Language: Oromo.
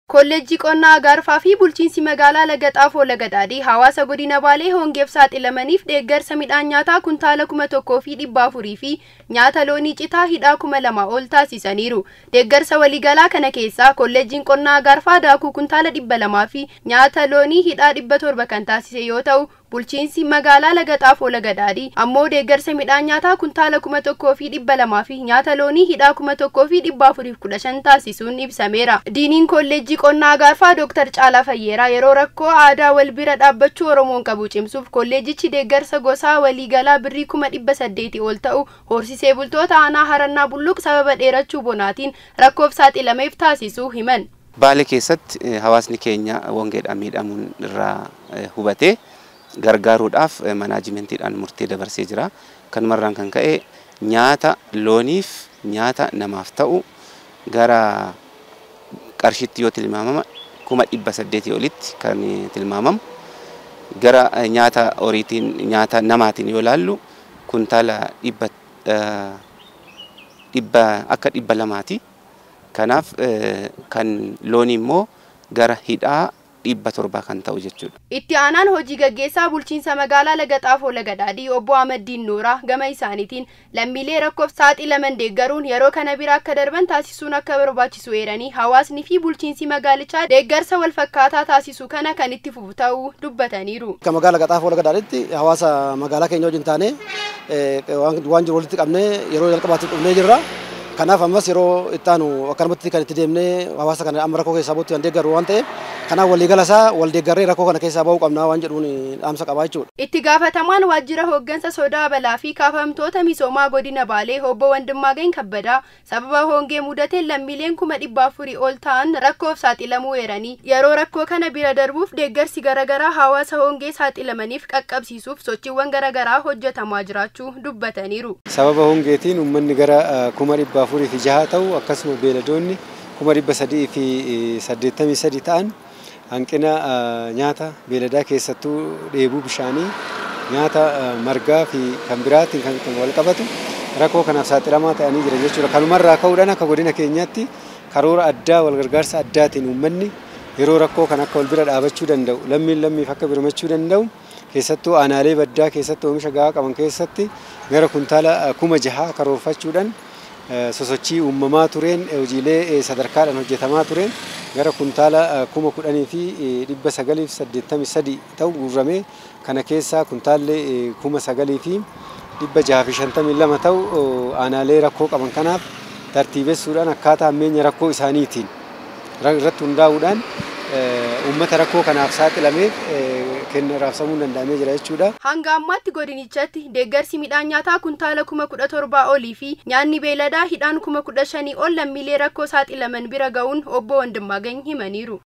Kolleejjii qonnaa Agaarfaa fi bulchiinsi magaalaa Laga Xaafoo Laga Daadhii hawaasa godina Baalee hongeef saaxilamaniif deeggarsa midhaan nyaataa kuntaala kuma tokkoo fi dhibba afurii fi nyaata loonii citaa hidhaa kuma lama ol taasisaniiru. Deeggarsa waliigalaa kana keessaa kolleejjiin qonnaa Agaarfaa daakuu kuntaala dhibba lamaa fi nyaata loonii hidhaa dhibba torba kan taasise yoo ta'u bulchiinsi magaalaa Laga Xaafoo Laga Daadhii ammoo deeggarsa midhaan nyaataa kuntaala kuma tokkoo fi dhibba lamaa fi nyaata loonii hidhaa kuma tokkoo fi dhibba afuriif kudha shan taasisuun ibsameera. Diiniin kolleejjii qonnaa Agaarfaa Dooktar Caalaa Fayyeeraa yeroo rakkoo aadaa wal bira dhaabbachuu Oromoon qabu cimsuuf kolleejichi deeggarsa gosaa waliigalaa birrii kuma dhibba saddeeti ol ta'u horsisee bultoota aanaa harannaa bulluq sababa dheerachuu bonaatiin rakkoof saaxilameef taasisuu himan. Baalee keessatti hawaasni keenya hongeedhaan miidhamuun irraa hubatee gargaaruudhaaf manaajimentiidhaan murtee dabarsee jira. Kanumarraan kan ka'e nyaata looniif nyaata namaaf ta'u gara qarshiitti yoo tilmaamama kuma dhibba saddeetii olitti kan tilmaamamu gara nyaata horiitiin nyaata namaatiin yoo laallu kuntaala dhibba dhibba akka dhibba lamaati. Kanaaf kan loonii immoo gara hidhaa dhibba torbaa kan ta'u jechuudha. Itti aanaan hojii gaggeessaa bulchiinsa magaalaa Laga Xaafoo Laga Daadhii obbo Ahmaddiin Nooraa gama isaaniitiin lammiilee rakkoof saaxilaman deeggaruun yeroo kana bira akka darban taasisuun akka barbaachisu eeranii hawaasni fi bulchiinsi magaalichaa deeggarsa wal fakkaataa taasisu kana kan itti fufu ta'uu dubbataniiru. Akka magaalaa Laga Xaafoo Laga Daadhiitti hawaasa magaalaa keenya wajjin taanee waan jiru walitti qabnee yeroo jalqabaatti dhufnee jirra. Kanaaf ammas yeroo itti aanu akkanumatti kan itti deemnee hawaasa kana amma rakkoo keessaa bahutti kan deeggaru waan ta'eef kanaaf waliigala isaa wal deeggarree rakkoo kana keessaa bahuu qabnaa waan jedhuun dhaamsa qabaa jechuudha. Itti gaafatamaan waajjira hooggansa sodaa balaa fi kaafamtoota misoomaa godina Baalee obbo Wandimmaagany Kabbadaa sababa hongee mudateen lammiileen kuma dhibba afurii ol ta'an rakkoof saaxilamuu eeranii yeroo rakkoo kana bira darbuuf deeggarsi garaagaraa hawaasa hongee saaxilamaniif qaqqabsiisuuf sochiiwwan garaagaraa hojjetamaa jiraachuu dubbataniiru. Sababa hongeetiin uummanni gara kuma dhibba afurii fi jaha ta'u akkasuma beeladoonni kuma dhibba sadii fi saddeettamii sadi ta'an hanqina nyaata beeladaa keessattuu dheebuu bishaanii nyaata margaa fi kan biraatiin kan wal qabatu rakkoo kanaaf saaxilamaa ta'anii jiran jechuudha. Kanumarraa ka'uudhaan akka godina keenyaatti karoora addaa wal gargaarsa addaatiin uummanni yeroo rakkoo kan akka wal bira dhaabachuu danda'u lammiin lammiif akka birmachuu danda'u keessattuu aanaalee baddaa keessatti oomisha gahaa qaban keessatti gara kuntaala kuma jahaa karoorfachuudhaan sosochii uumamaa tureen hojiilee sadarkaadhaan hojjetamaa tureen gara kuntaala kuma kudhanii fi dhibba sagalii fi saddeettamii sadi ta'u guurramee kana keessaa kuntaallee kuma sagalii fi dhibba jaha fi shantamii lama ta'u aanaalee rakkoo qaban kanaaf tartiibessuudhaan akkaataa ammeenya rakkoo isaaniitiin irratti hundaa'uudhaan uummata rakkoo kanaaf saaxilameef kenna raabsamuu danda'amee jira jechuudha. Hanga ammaatti godinichatti deeggarsi midhaan nyaataa kuntaala kuma kudha torbaa olii fi nyaanni beeladaa hidhaan kuma kudha shanii ol lammiilee rakkoo saaxilaman bira ga'uun obbo Wandimmaagany himaniiru.